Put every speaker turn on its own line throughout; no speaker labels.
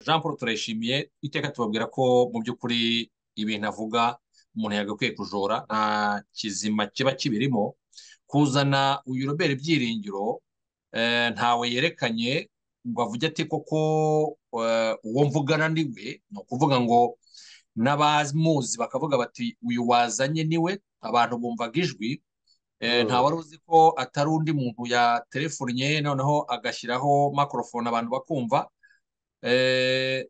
jean paul turayishimiye iteka tubabwira ko mu by'ukuri ibintu avuga umuntu yagakwiye kujora nta kizima kiba kibirimo kuzana uyu robert byiringiro ntawe yerekanye ngo avuge ati koko uwo mvugana niwe ni ukuvuga ngo n'abamuzi bakavuga bati uyu wazanye niwe abantu bumvaga ijwi wari uzi ko atari undi muntu yaterefonnye noneho agashyiraho makorofone abantu bakumva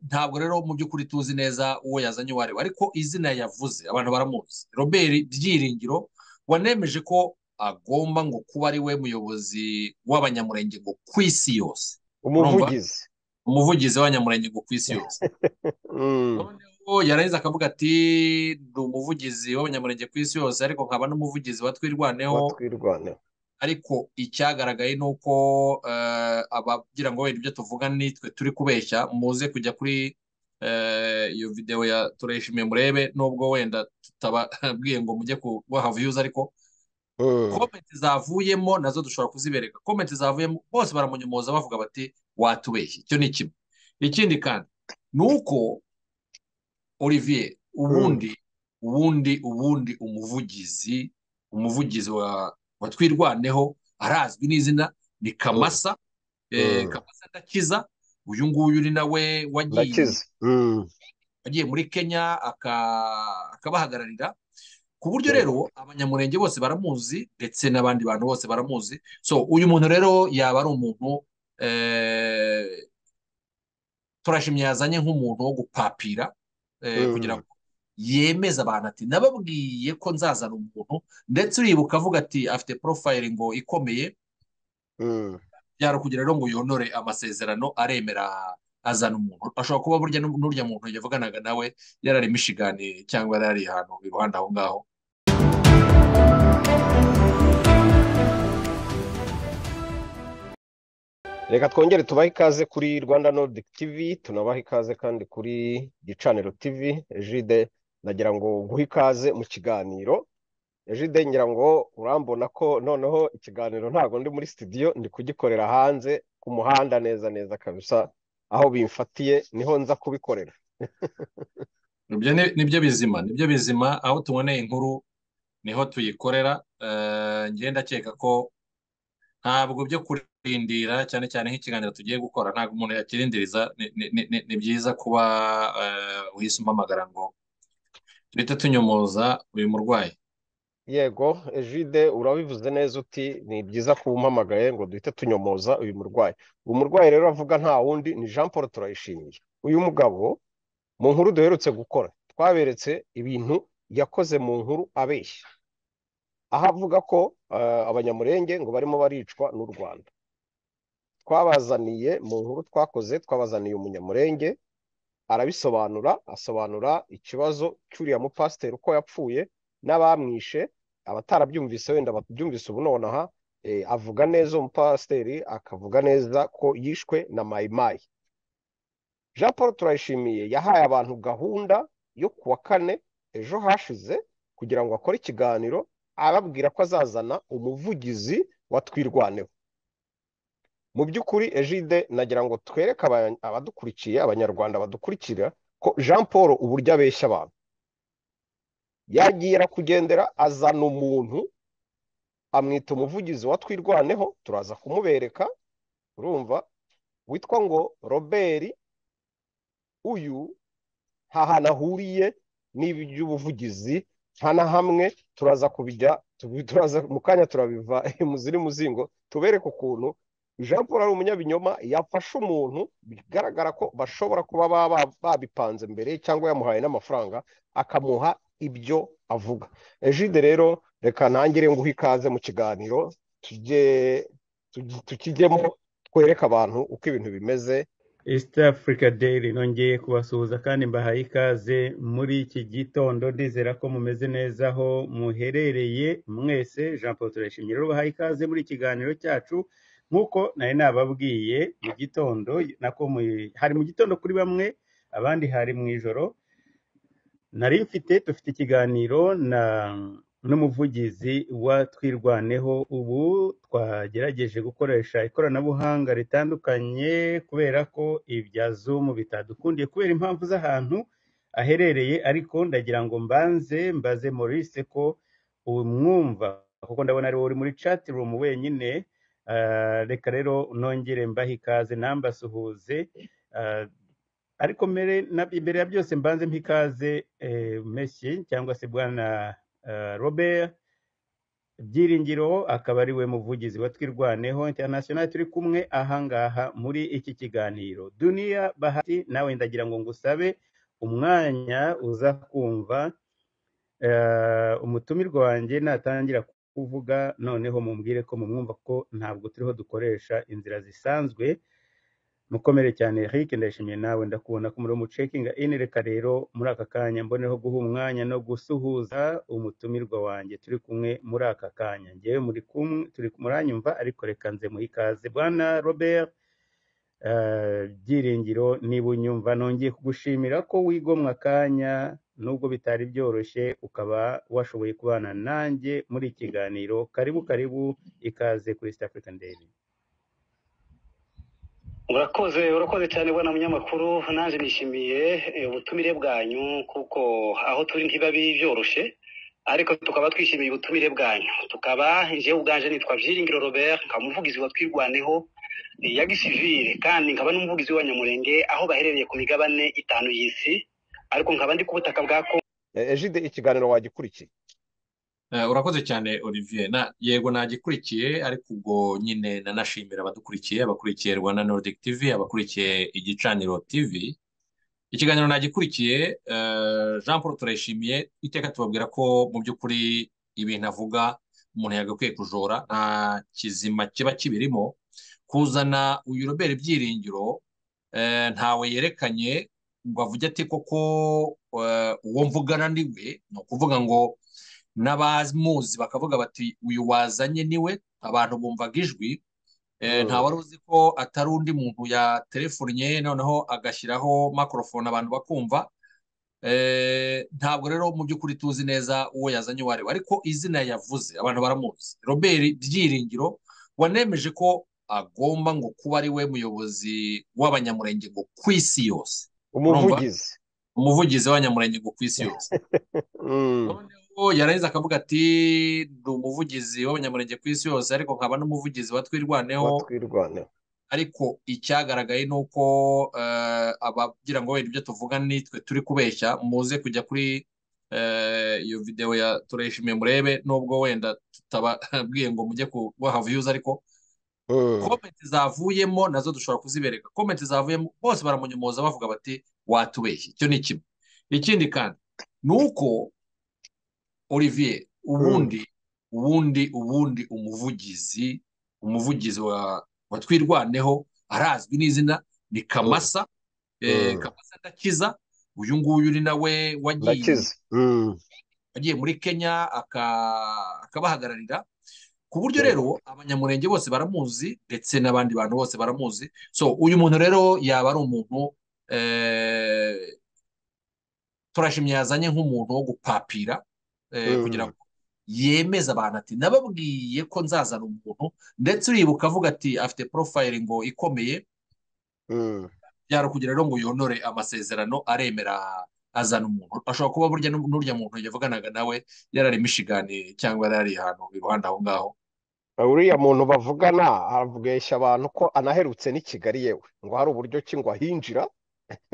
ntabwo rero mu by'ukuri tuzi neza uwo yazanye uwo ari we ariko izina yavuze abantu baramuzi robert byiringiro wanemeje ko agomba ngo kuba ari we muyobozi w'abanyamurenge ngo ku isi yose
umuvugizi
umuvugizi w'abanyamurenge ngo ku isi yose noneho yarangiza akavuga ati ni umuvugizi w'abanyamurenge ku isi yose ariko nkaba n'umuvugizi wa twirwaneho ariko icyagaragaye ni uko abagira ngo wenda ibyo tuvuga nitwe turi kubeshya muze kujya kuri iyo videwo ya turayishimiye murebe nubwo wenda tutababwiye ngo mujye kubaha viyuzi ariko komenti zavuyemo nazo dushobora kuzibereka komenti zavuyemo bose baramunyomoza bavuga bati watubeshye icyo ni kimwe ikindi kandi ni uko olivier ubundi ubundi ubundi umuvugizi umuvugizi wa twirwaneho arazwi n'izina ni kamasa kamasa ndakiza uyu nguyu ni nawe wagiye muri kenya akabahagararira ku buryo rero abanyamurenge bose baramuzi ndetse n'abandi bantu bose baramuzi so uyu muntu rero yaba ari umuntu turashimye yazanye nk'umuntu wo gupapira kugira ngo yemeza abantu ati nababwiye ko nzazana umuntu ndetse uribuka avuga ati afite porofayiri ngo ikomeye byarukugira rero ngo yonore amasezerano aremera azana umuntu ashobora kuba burya n'urya muntu yavuganaga nawe yarari mishigani cyangwa yarari ahantu iruhande aho ngaho
reka twongere tubahe ikaze kuri rwanda nordic tv tunabahe ikaze kandi kuri gicaniro tv ejide nagira ngo guhe ikaze mu kiganiro ejide ngira ngo urambona ko noneho ikiganiro ntabwo ndi muri studio ndi kugikorera hanze ku muhanda neza neza kabisa aho bimfatiye niho nza kubikorera
nibyo bizima nibyo bizima aho tuboneye inkuru niho tuyikorera ngenda akeka ko ntabwo byo kurindira cyane cyane nk'ikiganiro tugiye gukora ntabwo umuntu yakirindiriza ni byiza kuba uhise umpamagara ngo duhita tunyomoza uyu murwayi
yego ejide urabivuze neza uti ni byiza kuba umpamagaye ngo duhite tunyomoza uyu murwayi uyu murwayi rero avuga nta wundi ni jean paul turayishimiye uyu mugabo mu nkuru duherutse gukora twaberetse ibintu yakoze mu nkuru abeshya aho avuga ko abanyamurenge ngo barimo baricwa n'u rwanda twabazaniye mu nkuru twakoze twabazaniye umunyamurenge arabisobanura asobanura ikibazo cy'uriya mupasiteri uko yapfuye n'abamwishe abatarabyumvise wenda babyumvise ubu nonaha avuga neza umupasiteri akavuga neza ko yishwe na mayimayi jean paul turayishimiye yahaye abantu gahunda yo ku wa kane ejo hashize kugira ngo akore ikiganiro ababwira ko azazana umuvugizi wa twirwaneho mu by'ukuri ejide nagira ngo twereke abadukurikiye abanyarwanda badukurikira ko jean paul uburyo abeshya abantu yagiye arakugendera azana umuntu amwita umuvugizi wa twirwaneho turaza kumubereka urumva witwa ngo robert uyu nta hantu ahuriye n'iby'ubuvugizi nta na hamwe turaza kubijya turaza mu kanya turabiva muziri muzingo tubereke ukuntu jean paul ari umunyabinyoma yafashe umuntu bigaragara ko bashobora kuba babipanze mbere cyangwa yamuhaye n'amafaranga akamuha ibyo avuga ejide rero reka ntangire nguhe ikaze mu kiganiro tukijyemo twereke abantu uko ibintu bimeze
east africa daily nongeye kubasuhuza kandi mbahaye ikaze muri iki gitondo ndizera ko mumeze neza aho muherereye mwese jean paul turayishimye rero bahaye ikaze muri ikiganiro cyacu nk'uko nari nababwiye mu gitondo nako hari mu gitondo kuri bamwe abandi hari mu ijoro nari mfite dufite ikiganiro na n'umuvugizi wa twirwaneho ubu twagerageje gukoresha ikoranabuhanga ritandukanye kubera ko ibya zumu bitadukundiye kubera impamvu z'ahantu aherereye ariko ndagira ngo mbanze mbaze Maurice ko umwumva kuko ndabona ari uri muri chat room wenyine reka rero nongere mbahe ikaze nambasuhuze ariko mbere imbere ya byose mbanze mpa ikaze meshyi cyangwa se bwana robert byiringiro akaba ari we muvugizi wa twirwaneho international turi kumwe ahangaha muri iki kiganiro duniya bahati nawe ndagira ngo ngusabe umwanya uza kumva umutumirwa wanjye natangira kuvuga noneho mumbwire ko mumwumva ko ntabwo turiho dukoresha inzira zisanzwe mukomere cyane Eric ndashimiye nawe ndakubona ko muri umucekinga ini reka rero muri aka kanya mboneho guha umwanya no gusuhuza umutumirwa wanjye turi kumwe muri aka kanya ngewe muri kumwe turi muranyumva ariko reka nze muhe ikaze bwana robert byiringiro niba unyumva nongeye kugushimira ko wigomwa akanya nubwo bitari byoroshye ukaba washoboye kubana nanjye muri ikiganiro karibu karibu ikaze kuri East African Daily
urakoze urakoze cyane ubona munyamakuru nanjye nishimiye ubutumire bwanyu kuko aho turi ntibiba byoroshye ariko tukaba twishimiye ubutumire bwanyu tukaba njyewe ubwanje nitwa byiringiro robert nkaba umuvugizi wa twirwaneho ya gisivire kandi nkaba n'umuvugizi wa nyamurenge aho baherereye ku migabane itanu y'isi ariko nkaba ndi ku butaka bwa kongo
ejide ikiganiro wagikurikiye
urakoze cyane olivier yego nagikurikiye ariko ubwo nyine nanashimira abadukurikiye abakurikiye rwanda nordic tv abakurikiye igicaniro tv ikiganiro nagikurikiye jean paul turayishimiye iteka tubabwira ko mu by'ukuri ibintu avuga umuntu yagakwiye kujora nta kizima kiba kibirimo kuzana uyu robert byiringiro ntawe yerekanye ngo avuge ati koko uwo mvugana ni we ni ukuvuga ngo n'abamuzi bakavuga bati uyu wazanye niwe abantu bumvaga ijwi wari uzi ko atari undi muntu yaterefonnye noneho agashyiraho makorofone abantu bakumva ntabwo rero mu by'ukuri tuzi neza uwo yazanye uwo ari we ariko izina yavuze abantu baramuzi robert byiringiro wanemeje ko agomba ngo kuba ari we muyobozi w'abanyamurenge ngo ku isi yose
umuvugizi
umuvugizi w'abanyamurenge ngo ku isi yose yarangiza akavuga ati ndi umuvugizi w'abanyamurenge ku isi yose ariko nkaba n'umuvugizi wa twirwaneho ariko icyagaragaye ni uko abagira ngo wenda ibyo tuvuga nitwe turi kubeshya muze kujya kuri iyo videwo ya turayishimiye murebe nubwo wenda tutababwiye ngo mujye kubaha viyuzi ariko komenti zavuyemo nazo dushobora kuzibereka komenti zavuyemo bose baramunyomoza bavuga bati watubeshye icyo ni kimwe ikindi kandi ni uko olivier ubundi ubundi ubundi umuvugizi umuvugizi wa twirwaneho arazwi n'izina ni kamasa kamasa ndakiza uyu nguyu ni nawe wagiye muri kenya akabahagararira ku buryo rero abanyamurenge bose baramuzi ndetse n'abandi bantu bose baramuzi so uyu muntu rero yaba ari umuntu turashimye yazanye nk'umuntu wo gupapira kugira ngo yemeze abantu ati nababwiye ko nzazana umuntu ndetse uribuka avuga ati afite porofayiri ngo ikomeye byarukugira rero ngo yonore amasezerano aremera azana umuntu ashobora kuba burya n'urya muntu yavuganaga nawe yarari mishigani cyangwa yarari ahantu iruhande aho ngaho
uriya muntu bavugana abweshya abantu ko anaherutse n'i kigali yewe ngo hari uburyo ki ngo ahinjira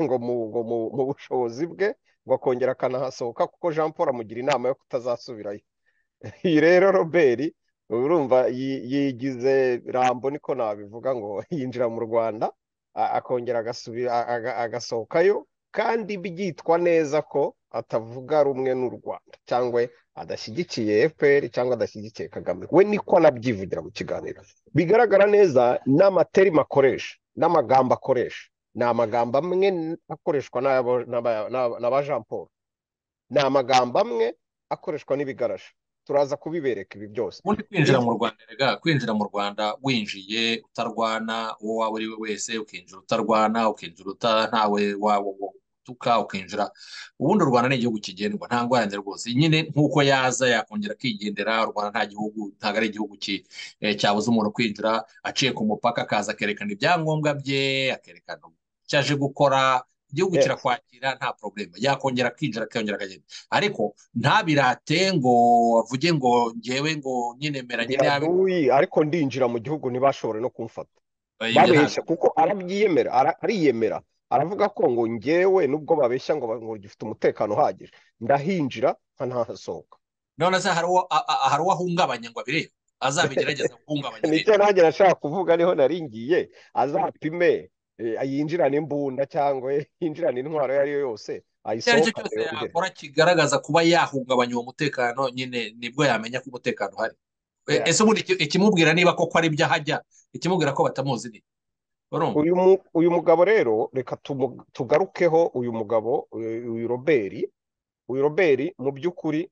ngo mu bushobozi bwe ngo akongera akanahasohoka kuko jean paul amugira inama yo kutazasubirayo iyi rero robert urumva yigize rambo niko nabivuga ngo yinjira mu rwanda akongera agasohokayo kandi byitwa neza ko atavuga rumwe n'u rwanda cyangwa adashyigikiye fpr cyangwa adashyigikiye kagame we niko anabyivugira mu kiganiro bigaragara neza n'amaterima akoresha n'amagambo akoresha ni amagambo amwe akoreshwa n'aba jean paul ni amagambo amwe akoreshwa n'ibigarasha turaza kubibereka ibi byose
ubundi kwinjira mu rwanda rega kwinjira mu rwanda winjiye utarwana uwo waba uri we wese ukinjira utarwana ukinjira uta ntawe utuka ukinjira ubundi u rwanda ni igihugu kigendwa nta ngorane rwose nyine nk'uko yaza yakongera akigendera u rwanda nta gihugu ntabwo ari igihugu cyabuze umuntu kwinjira aciye ku mupaka akaza akerekana ibyangombwa bye akerekana icyo aje gukora igihugu kirakwakira nta porobulema yakongera akinjira akongera akagenda ariko ntabirate ngo avuge ngo ngewe ngo nyine meranye
nabi ariko ndinjira mu gihugu ntibashobore no kumfata babeshya kuko arabyiyemera ariyemera aravuga ko ngo ngewe nubwo babeshya ngo gifite umutekano uhagije ndahinjira nkanahasohoka
none se hari uwo ahungabanya ngo abirebe azabigerageza guhungabanya
nicyo nanjye nashaka kuvuga niho naringiye azapime yinjirana imbunda cyangwa yinjirana intwaro iyo ari yo yose
icyo ari cyo cyose yakora kigaragaza kuba yahungabanya uwo mutekano nyine nibwo yamenya ko umutekano uhari ese ubundi ikimubwira niba koko ari ibyo ahajya ikimubwira ko batamuzi ni
uyu mugabo rero reka tugarukeho uyu mugabo uyu roberi uyu roberi mu by'ukuri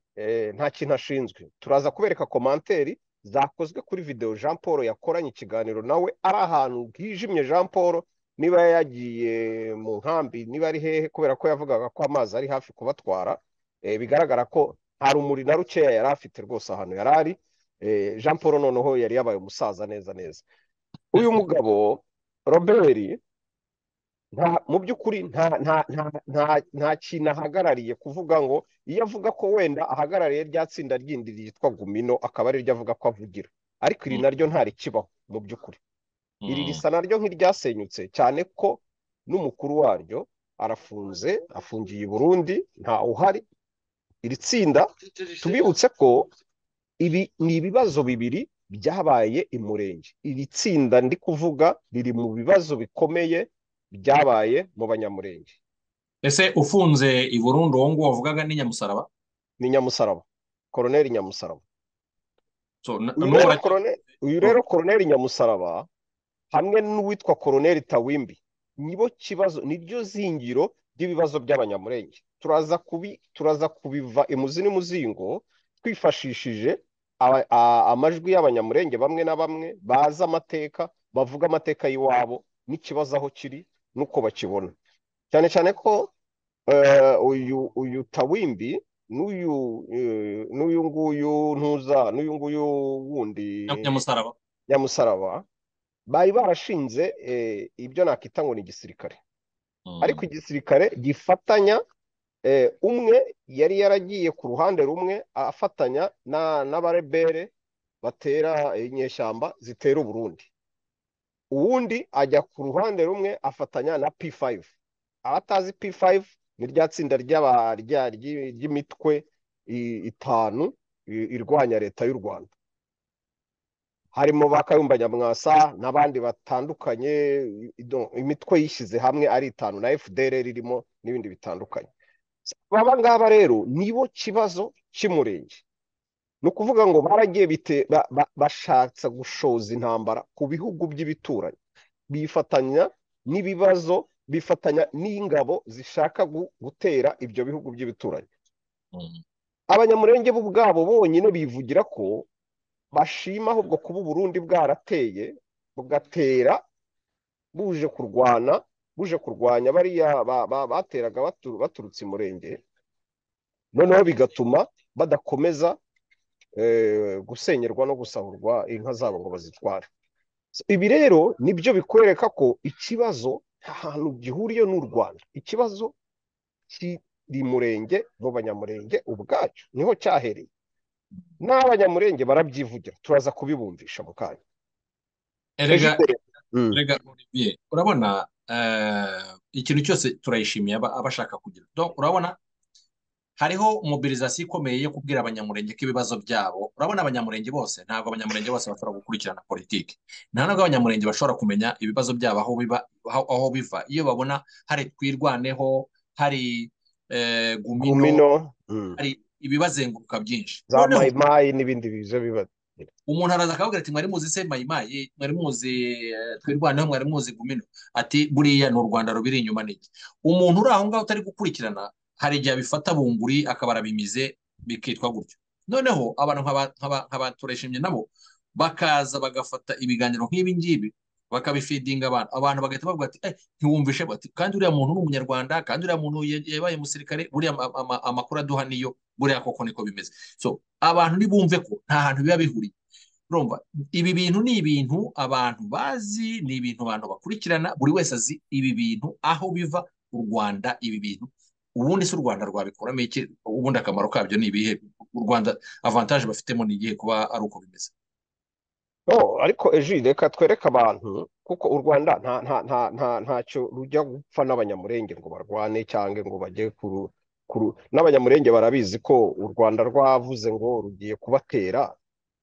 nta kintu ashinzwe turaza kubereka komanteri zakozwe kuri videwo jean paul yakoranye ikiganiro nawe ari ahantu hijimye jean paul niba yagiye mu nkambi niba ari hehe kubera ko yavugaga ko amazi ari hafi kubatwara bigaragara ko nta rumuri na rukeya yari afite rwose ahantu yari ari jean paul noneho yari yabaye umusaza neza neza uyu mugabo roberi mu by'ukuri nta kintu ahagarariye kuvuga ngo iyo avuga ko wenda ahagarariye rya tsinda ryindi ryitwa gumino akaba ariryo avuga ko avugira ariko iri naryo ntarikibaho mu by'ukuri iri risa naryo nk'iryasenyutse cyane ko n'umukuru waryo arafunze afungiye i burundi nta uhari iri tsinda tubibutse ko ibi ni ibibazo bibiri byabaye i murenge iri tsinda ndi kuvuga riri mu bibazo bikomeye byabaye mu banyamurenge
ese ufunze i burundi uwo nguwo wavugaga ni nyamusaraba
ni nyamusaraba koroneri nyamusaraba uyu rero koroneri nyamusaraba hamwe n'uwitwa koroneri tawimbi nibo kibazo niryo zingiro ry'ibibazo by'abanyamurenge turaza kubi turaza kubiva imuzi n'umuzingo twifashishije amajwi y'abanyamurenge bamwe na bamwe bazi amateka bavuga amateka y'iwabo n'ikibazo aho kiri n'uko bakibona cyane cyane ko uyu uyu tawimbi n'uyu n'uyu nguyu ntuza n'uyu nguyu wundi
nyamusaraba
nyamusaraba bari barashinze ibyo nakita ngo ni igisirikare ariko igisirikare gifatanya umwe yari yaragiye ku ruhande rumwe afatanya n'abarebere batera inyeshyamba zitera uburundi uwundi ajya ku ruhande rumwe afatanya na p5 abatazi p5 ni rya tsinda ry'imitwe itanu irwanya leta y'u rwanda harimo ba kayumba nyamwasa n'abandi batandukanye imitwe yishyize hamwe ari itanu na fdr irimo n'ibindi bitandukanye aba ngaba rero nibo kibazo cy'umurenge ni ukuvuga ngo baragiye bashatse gushoza intambara ku bihugu by'ibituranyi bifatanya n'ibibazo bifatanya n'ingabo zishaka gutera ibyo bihugu by'ibituranyi abanyamurenge bo ubwabo bonyine bivugira ko bashima ahubwo kuba uburundi bwarateye bugatera buje kurwana buje kurwanya bariya bateraga baturutse umurenge noneho bigatuma badakomeza gusenyerwa no gusahurwa inka zabo ngo bazitware ibi rero nibyo bikwereka ko ikibazo ahantu gihuriye n'u rwanda ikibazo kiri murenge mu banyamurenge ubwacyo niho cyahereye n'abanyamurenge barabyivugira turaza kubibumvisha mu kanya
rega urabona ikintu cyose turayishimiye abashaka kugira urabona hariho mobilizasiyo ikomeye yo kubwira abanyamurenge ko ibibazo byabo urabona abanyamurenge bose ntabwo abanyamurenge bose bashobora gukurikirana politiki nta nubwo abanyamurenge bashobora kumenya ibibazo byabo aho biva iyo babona hari twirwaneho hari gumino hari ibibazenguruka byinshi
za mayimayi n'ibindi biza bibazo
umuntu araza akavuga ati mwari muzi se mayimayi mwari muzi twirwaneho mwari muzi gumino ati buriya ni u rwanda rubiri inyuma n'iki umuntu uri aho ngaho utari gukurikirana hari igihe abifata bunguri akaba arabimize bikitwa gutyo noneho abantu nk'abatureshimye nabo bakaza bagafata ibiganiro nk'ibi ngibi bakabifidinga abantu abantu bagahita bavuga ati ntiwumvishe bati kandi uriya muntu ni umunyarwanda kandi uriya muntu yabaye umusirikare buriya amakuru aduha niyo buriya koko niko bimeze so abantu ntibumve ko nta hantu biba bihuriye urumva ibi bintu ni ibintu abantu bazi ni ibintu abantu bakurikirana buri wese azi ibi bintu aho biva u rwanda ibi bintu ubundi si u rwanda rwabikuramo iki ubundi akamaro kabyo ni ibihe u rwanda avantaje bafitemo ni igihe kuba ari uko bimeze
ariko ejo reka twereke abantu kuko u rwanda ntacyo rujya gupfa n'abanyamurenge ngo barwane cyangwa ngo bajye n'abanyamurenge barabizi ko u rwanda rwavuze ngo rugiye kubatera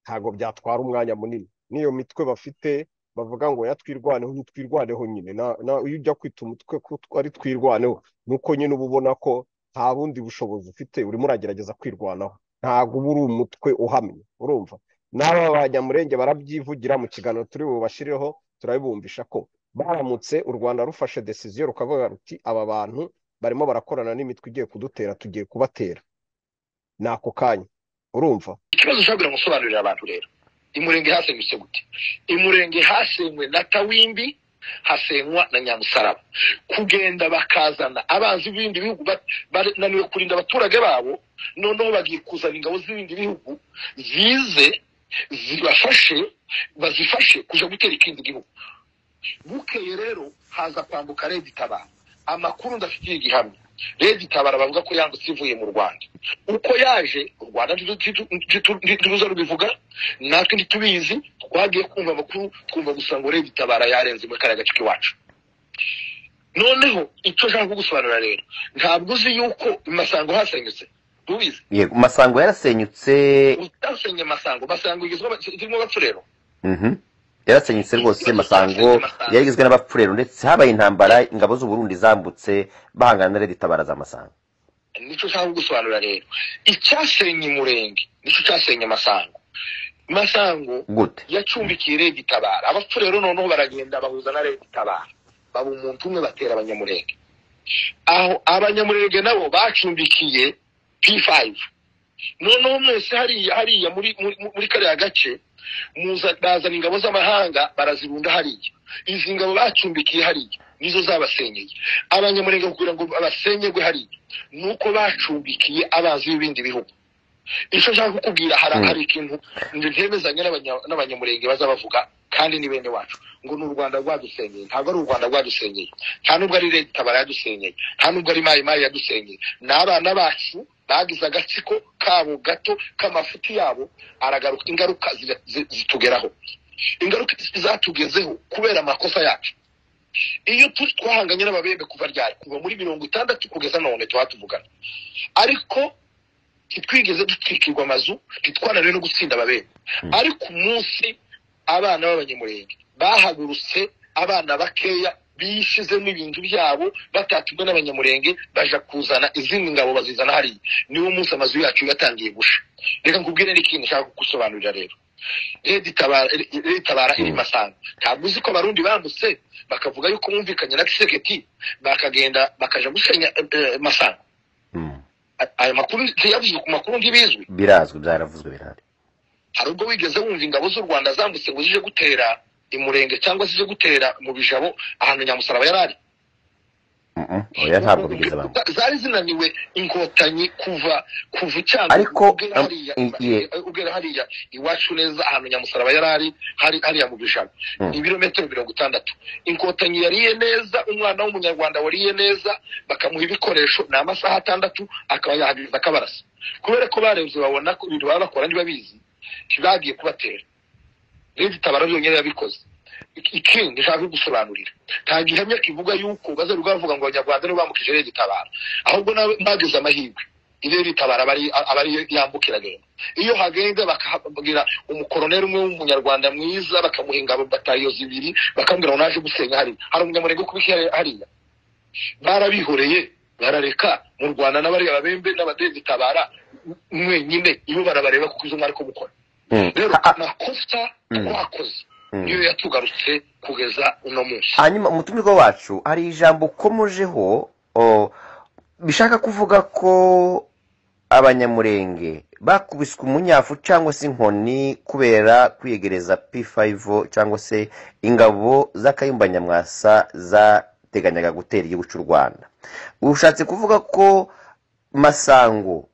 ntabwo byatwara umwanya munini n'iyo mitwe bafite bavuga ngo yatwirwaneho ntitwirwaneho nyine iyo ujya kwita umutwe ko ari twirwaneho ni uko nyine uba ubona ko nta bundi bushobozi ufite urimo uragerageza kwirwanaho ntabwo uba uri umutwe uhamye urumva n'aba banyamurenge barabyivugira mu kiganiro turi bubashyireho turabibumvisha ko baramutse u rwanda rufashe desiziyo rukavuga ruti aba bantu barimo barakorana n'imitwe igiye kudutera tugiye kubatera ni ako kanya urumva
ikibazo ushobora gusobanurira abantu rero imurenge hasengutse gute imurenge hasenywe na tawimbi hasenywa na nyamusaraba kugenda bakazana abanzi b'ibindi bihugu bananiwe kurinda abaturage babo noneho bagiye kuzana ingabo z'ibindi bihugu zize zibafashe bazifashe kujya gutera ikindi gihugu bukeye rero haza kwambuka redi tabara amakuru ndafitiye igihamya redi tabara bavuga ko yandutse ivuye mu rwanda uko yaje u rwanda ntituruza rubivuga natwe ntitubizi twagiye kumva amakuru twumva gusa ngo redi tabara yarenze muri kariya gace k'iwacu noneho icyo nshaka kugusobanurira rero ntabwo uzi yuko masango hasenyutse ntubizi
yego masango yarasenyutse
utasenye masango masango igizwemo abapfurero
yarasenyutse rwose masango yari igizwe n'abapfurero ndetse habaye intambara ingabo z'uburundi zambutse bahangana na leta baraza amasango
nicyo ushaka gusobanura rero icyasenye umurenge nicyo cyasenye masango masango yacumbikiye leta itabara abapfurero noneho baragenda bahuza na leta itabara baba umuntu umwe batera abanyamurenge aho abanyamurenge nabo bacumbikiye p5 noneho mwese hariya hariya muri kariya gace bazana ingabo z'amahanga barazirunda hariya izi ngabo bacumbikiye hariya nizo zabasenyeye abanyamurenge kugira ngo basenyerwe hariya ni uko bacumbikiye abanzi b'ibindi bihugu icyo nshaka kukubwira hari ikintu ntemezanye n'abanyamurenge bazabavuga kandi ni bene wacu ngo ni u rwanda rwadusenyeye ntabwo ari u rwanda rwadusenyeye nta nubwo ari leta itabara yadusenyeye nta nubwo ari mayi mayi yadusenyeye ni abana bacu bagize agatsiko kabo gato k'amafuti yabo aragaruka ingaruka zitugeraho ingaruka zatugezeho kubera amakosa yacu iyo twahanganye n'ababembe kuva ryari kuva muri mirongo itandatu kugeza none tuba tuvugana ariko ntitwigeze dutwikirwa amazu ntitwananiwe no gutsinda ababembe ariko umunsi abana b'abanyamurenge bahagurutse abana bakeya bishizemo ibintu byabo batatumwe n'abanyamurenge baja kuzana izindi ngabo bazizana hariya niwo munsi amazu yacu yatangiye gusha reka nkubwire n'ikintu nshaka kugusobanurira rero itabara iri masanga ntabwo uzi ko abarundi bambutse bakavuga yuko bumvikanye na kiseketi bakagenda bakaja gusenya masanga ayo makuru ntiyavuzwe ku makuru ntibizwi
birazwi byaravuzwe birahari
hari ubwo wigeze wumva ingabo z'u rwanda zambutse ngo zije gutera imurenge cyangwa se gutera mu bijabo ahantu nyamusaraba yari ari
oya ntabwo bigeze abantu
zari zinaniwe inkotanyi kuva kuva icyanga
ariko
ugera hariya iwacu neza ahantu nyamusaraba yari ari hariya mu bijabo ibirometero mirongo itandatu inkotanyi yariye neza umwana w'umunyarwanda wariye neza bakamuha ibikoresho ni amasaha atandatu akaba yahagiriza akabarasa kubera ko barebye babona ko ibintu baba bakora ntibabizi ntibagiye kubatera rero itabara byonyine yabikoze ikindi nshaka gusobanurira nta gihamya kivuga yuko bazaruga bavuga ngo abanyarwanda nibo bambukije rero itabara ahubwo nagize amahirwe rero itabara aba ari yambukira rero iyo hagenze bakahabwira umukoroneri umwe w'umunyarwanda mwiza bakamuha ingabo batariyo zibiri bakamubwira ngo naje gusenya hariya hari umunyamurenge kubika hariya barabihoreye barareka mu rwanda n'abariya babembe n'abadezitabara mwenyine ibo barabareba kuko izo mwari kumukora rero amakosa twakoze niyo yatugarutse kugeza uno munsi
hanyuma umutumirwa wacu hari ijambo ukomojeho bishaka kuvuga ko abanyamurenge bakubiswe umunyafu cyangwa se inkoni kubera kwiyegereza p5 cyangwa se ingabo z'akayumba nyamwasa zateganyaga gutera igihugu cy'u rwanda ushatse kuvuga ko masango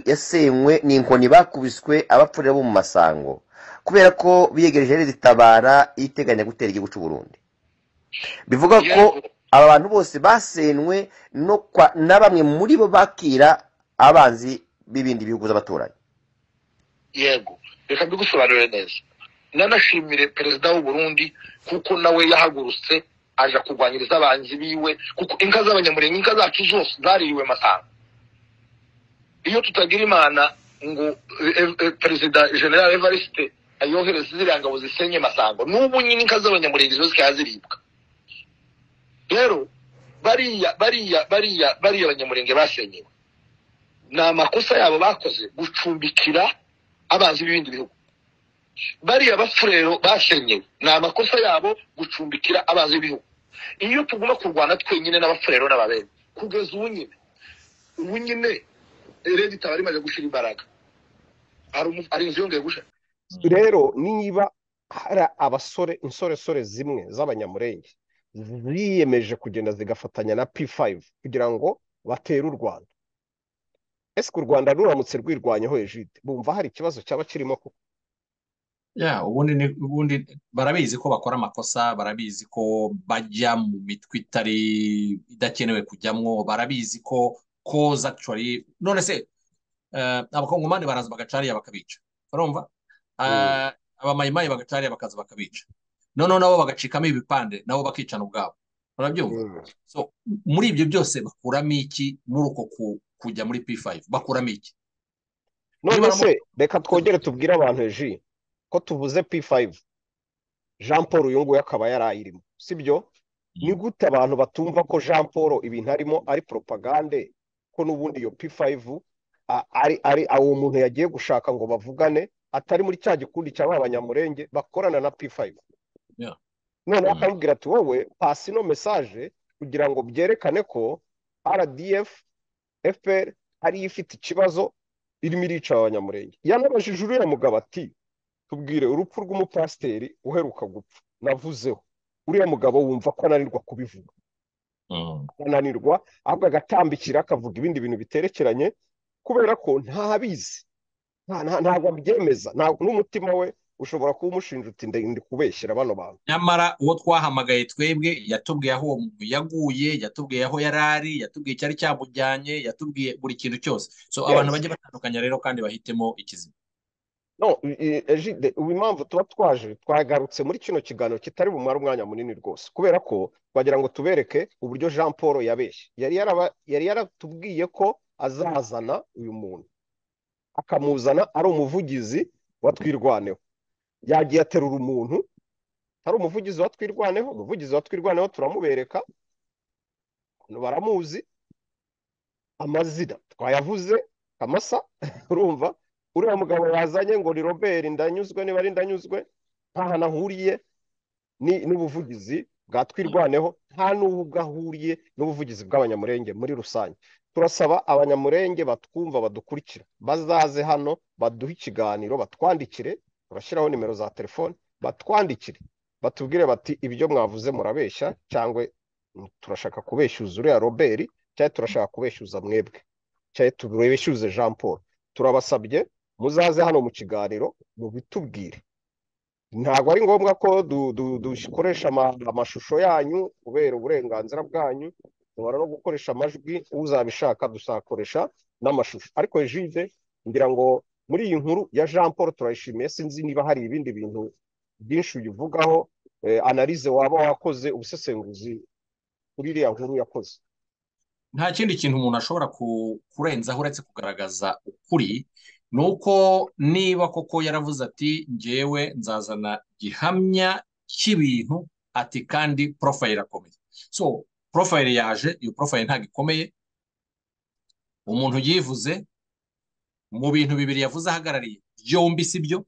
yasenywe n'inkoni bakubiswe abapfurira bo mu masango kubera ko biyegereje ritabara iteganya gutera igihugu cy'u Burundi bivuga ko aba bantu bose basenywe na bamwe muri bo bakira abanzi b'ibindi bihugu z'abaturanyi
yego reka mbigusobanurire neza nanashimire perezida w'uburundi kuko nawe yahagurutse aja kurwanyiriza abanzi biwe kuko inka z'abanyamurenge inka zacu zose zaririwe masanga iyo tutagira imana ngo perezida general evariste ayohereze ziriya ngabo zisenye masango n'ubu nyine inka z'abanyamurenge zo zikaba ziribwa rero bariya bariya bariya bariya abanyamurenge basenyewe ni amakosa yabo bakoze gucumbikira abanzi b'ibindi bihugu bariya bafurero basenyewe ni amakosa yabo gucumbikira abanzi b'ibihugu iyo tuguma kurwana twenyine n'abafurero n'ababere kugeza ubu nyine ubu nyine rege itaba rimaze gushyira imbaraga hari inzu yongeye gushyira
rero niba hari abasore insoresore zimwe z'abanyamurenge ziyemeje kugenda zigafatanya na p5 kugira ngo batere u rwanda ese ku rwanda ruramutse rwirwanyeho ejide bumva hari ikibazo cyaba kirimo kuko
ubundi barabizi ko bakora amakosa barabizi ko bajya mu mitwe itari idakenewe kujyamwo barabizi ko koza actually none se abakongomani baraza bagacariya bakabica barumva abamayimayi bagacariya bakaza bakabica noneho nabo bagacikamo ibipande nabo bakicana ubwabo barabyumva muri ibyo byose bakuramo iki muri uko kujya muri p5 bakuramo iki
none se reka twongere tubwire abantu eji ko tuvuze p5 jean paul uyu nguyu akaba yarayirimo sibyo ni gute abantu batumva ko jean paul ibintu arimo ari poropagande ko n'ubundi iyo p5 ari ari uwo muntu yagiye gushaka ngo bavugane atari muri cya gikundi cya abanyamurenge bakorana na p5 none akamubwira ati wowe pasi ino mesaje kugira ngo byerekane ko rdf fpr ariyo ifite ikibazo irimo irica abanyamurenge yanabajije uriya mugabo ati tubwire urupfu rw'umupasiteri uheruka gupfa navuzeho uriya mugabo wumva ko ananirwa kubivuga ananirwa ahubwo agatambikira akavuga ibindi bintu biterekeranye kubera ko ntabizi ntabwo abyemeza n'umutima we ushobora kuba umushinja uti ndi kubeshyira bano bantu
nyamara uwo twahamagaye twebwe yatubwiye aho uwo muntu yaguye yatubwiye aho yari ari yatubwiye icyari cyamujyanye yatubwiye buri kintu cyose so abantu bajya batandukanya rero kandi bahitemo ikizima
no ejide ubu impamvu tuba twaje twagarutse muri kino kiganiro kitari bumara umwanya munini rwose kubera ko twagira ngo tubereke uburyo jean paul yabeshye yari yaratubwiye ko azazana uyu muntu akamuzana ari umuvugizi wa twirwaneho yagiye aterura umuntu hari umuvugizi wa twirwaneho umuvugizi wa twirwaneho turamubereka baramuzi amazina twayavuze amasa urumva uriya mugabo yazanye ngo ni robert ndanyuzwe niba ari ndanyuzwe nta hantu ahuriye n'ubuvugizi bwa twirwaneho nta n'ubwo ahuriye n'ubuvugizi bw'abanyamurenge muri rusange turasaba abanyamurenge batwumva badukurikira bazaze hano baduhe ikiganiro batwandikire bashyiraho nimero za telefone batwandikire batubwire bati ibyo mwavuze murabeshya cyangwa turashaka kubeshyuza uriya robert cyangwa turashaka kubeshyuza mwebwe cyangwa tubeshyuze jean paul turabasabye muzaze hano mu kiganiro mubitubwire ntabwo ari ngombwa ko dukoresha amashusho yanyu kubera uburenganzira bwanyu duhora no gukoresha amajwi uzabishaka dusakoresha n'amashusho ariko jide ngira ngo muri iyi nkuru ya jean paul turayishimiye sinzi niba hari ibindi bintu byinshi uyivugaho analize waba wakoze ubusesenguzi kuri iriya nkuru yakoze
nta kindi kintu umuntu ashobora kurenzaho uretse kugaragaza ukuri ni uko niba koko yaravuze ati ngewe nzazana gihamya cy'ibintu ati kandi porofayiri irakomeye so porofayiri yaje iyo porofayiri ntabwo ikomeye umuntu yivuze mu bintu bibiri yavuze ahagarariye byombi si byo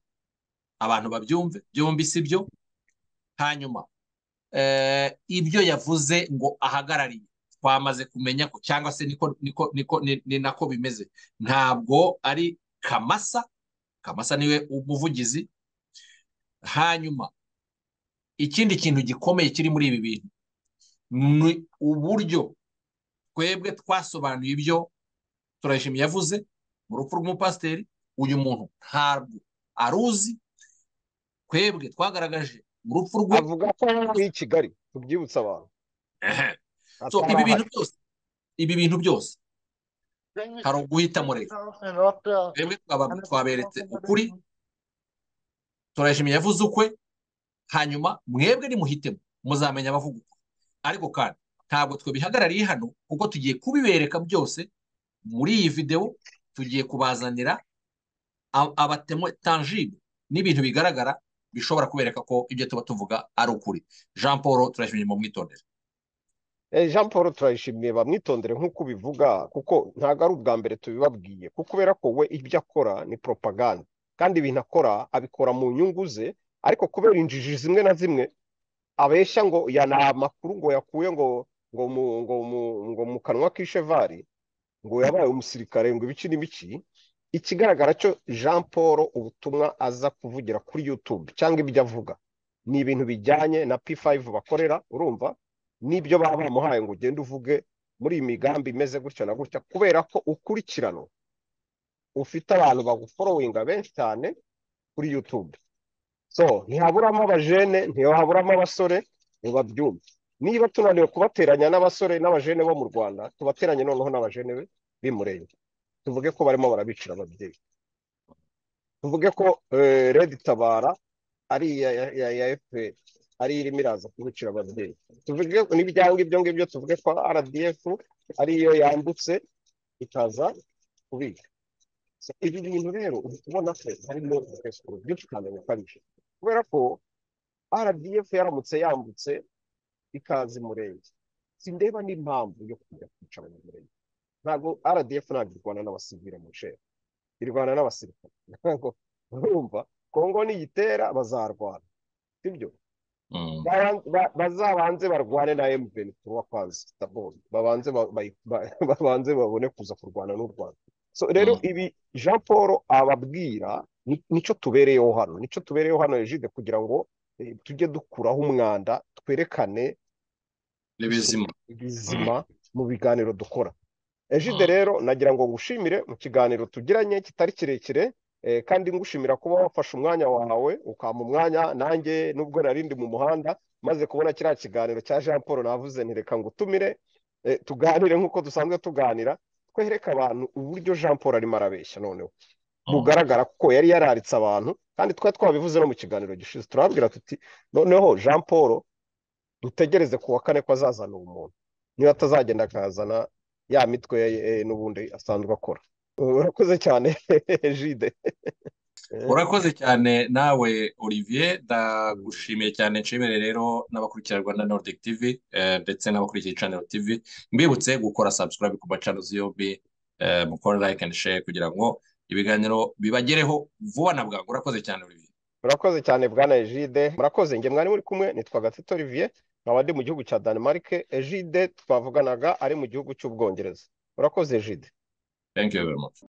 abantu babyumve byombi si byo hanyuma ibyo yavuze ngo ahagarariye twamaze kumenya ko cyangwa se niko niko niko ni nako bimeze ntabwo ari kamasa kamasa niwe umuvugizi hanyuma ikindi kintu gikomeye kiri muri ibi bintu ni uburyo twebwe twasobanuye ibyo turayishimiye yavuze mu rupfu rw'umupasiteri uyu muntu ntabwo aruzi twebwe twagaragaje urupfu rwe
avuga ko ari i kigali tubyibutsa abantu
so ibi bintu byose ibi bintu byose hari uguhitamo rero twebwe twaberetse ukuri turayishimiye yavuze ukwe hanyuma mwebwe nimuhitemo muzamenya abavuga ukwe ariko kandi ntabwo twabihagarariye hano kuko tugiye kubibereka byose muri iyi videwo tugiye kubazanira abatemo tangible n'ibintu bigaragara bishobora kubereka ko ibyo tuba tuvuga ari ukuri jean paul turayishimiye mu mwitondere
jean paul turayishimiye bamwitondere nk'uko ubivuga kuko ntabwo ari ubwa mbere tubibabwiye kuko kubera ko we ibyo akora ni poropaganda kandi ibintu akora abikora mu nyungu ze ariko kubera injiji zimwe na zimwe abeshya ngo yana amakuru ngo yakuye ngo ngo mu ngo mu ngo mu kanwa k'ishevari ngo yabaye umusirikare ngo ibice n'ibici ikigaragara cyo jean paul ubutumwa aza kuvugira kuri youtube cyangwa ibyo avuga ni ibintu bijyanye na p5 bakorera urumva n'ibyo baba bamuhaye ngo ugende uvuge muri iyi migambi imeze gutya na gutya kubera ko ukurikirano ufite abantu baguforowinga benshi cyane kuri youtube so ntihaburamo abajene ntihaburamo abasore ngo babyumve niba tunaniwe kubateranya n'abasore n'abajene bo mu rwanda tubateranye noneho n'abajene be bimurenge tuvuge ko barimo barabicira ababyeyi tuvuge ko redi tabara ari iya efuperi ariyo irimo iraza kubicira ababyeyi tuvuge n'ibyanga ibyo ngibyo tuvuge ko rdf ariyo yambutse ikaza kubika ibi bintu rero ubona ko harimo umusoro byinshi cyane bukabije kubera ko rdf yaramutse yambutse ikaza umurenge sindeba n'impamvu yo kujya kwica abanyamurenge ntabwo rdf ntabwo irwana n'abasivire mu nshero irwana n'abasirikare ntabwo urumva kongo niyitera bazarwana sibyo bazabanze barwane na mvn turuwa kwanza babanze babone kuza kurwana n'u rwanda so rero ibi jean paul ababwira nicyo tubereyeho hano nicyo tubereyeho hano hejide kugira ngo tujye dukuraho umwanda twerekane ibizima mu biganiro dukora hejide rero nagira ngo ngushimire mu kiganiro tugiranye kitari kirekire kandi ngushimira kuba wafashe umwanya wawe ukampa umwanya nanjye nubwo narindi mu muhanda maze kubona kiriya kiganiro cya jean paul navuze ntireka ngo utumire tuganire nk'uko dusanzwe tuganira twereka abantu uburyo jean paul arimo arabeshya noneho bugaragara ko yari yararitse abantu kandi twari twabivuze no mu kiganiro gishize turababwira tuti noneho jean paul dutegereze ku wa kane ko azazana uwo muntu niba atazagenda akazana ya mitwe n'ubundi asanzwe akora urakoze cyane jide
urakoze cyane nawe olivier ndagushimiye cyane nshimire rero n'abakurikira rwanda nordic tv ndetse n'abakurikira icaniro tv mbibutse gukora subscribe ku macano zombi mukora like and share kugira ngo ibiganiro bibagereho vuba na bwangu urakoze cyane olivier
murakoze cyane bwana ejide murakoze nge mwari muri kumwe nitwa gatito olivier nkaba ndi mu gihugu cya denmark ejide twavuganaga ari mu gihugu cy'ubwongereza urakoze ejide
thank you very much